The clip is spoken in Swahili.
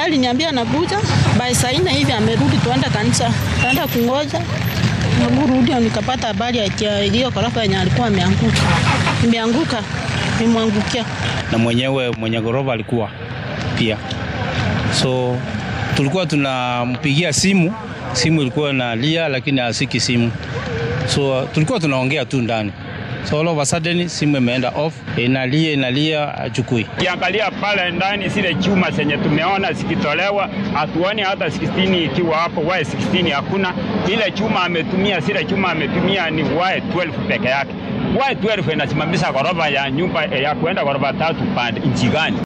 aliniambia anakuja by saa nne hivi amerudi, tuenda kanisa, tuenda kungoja rudi, nikapata habari ya hiyo ghorofa yenye alikuwa ameanguka, imeanguka, imwangukia na mwenyewe mwenye ghorofa alikuwa pia, so tulikuwa tunampigia simu, simu ilikuwa inalia lakini hasiki simu, so tulikuwa tunaongea tu ndani So all of a sudden simu imeenda off, inalia inalia, achukui. Kiangalia pale ndani zile chuma zenye tumeona zikitolewa, hatuoni hata 16 ikiwa hapo, wae 16 hakuna. Ile chuma ametumia, zile chuma ametumia ni wae 12 peke yake. Wae 12 inasimamisha ghorofa ya nyumba ya kuenda ghorofa tatu pande nchi gani?